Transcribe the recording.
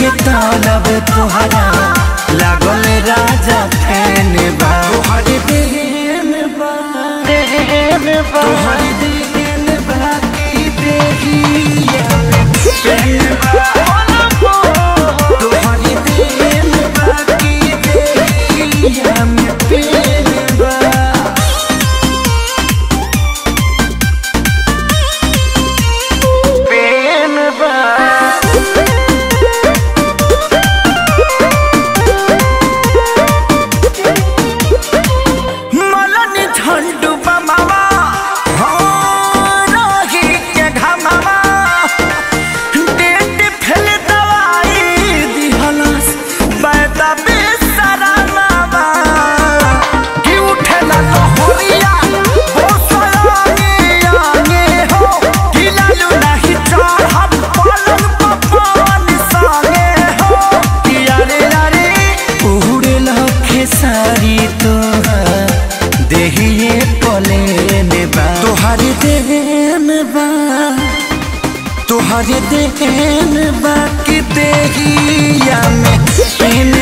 के तालब तोहरा लागल राजा फैन बा तोहरे देन बा तोहरे देन बा की देहिया में चैन बा तोहरे देन बा की देहिया में चैन बा पेन बा मलनी झंडू बमावा हो रही के घमावा डेट फेल दवाई दिहलस बैदा बेसरानावा कि उठेला लोहरिया हो सोयागे आगे हो कि लालू नहीं चढ़ब पलंग पपवन संगे हो कि अरे अरे उड़े लखे सारी तोहर देहिए पलेन बा तोहरे देन बा तोहरे देन बा कि देहिया में पेन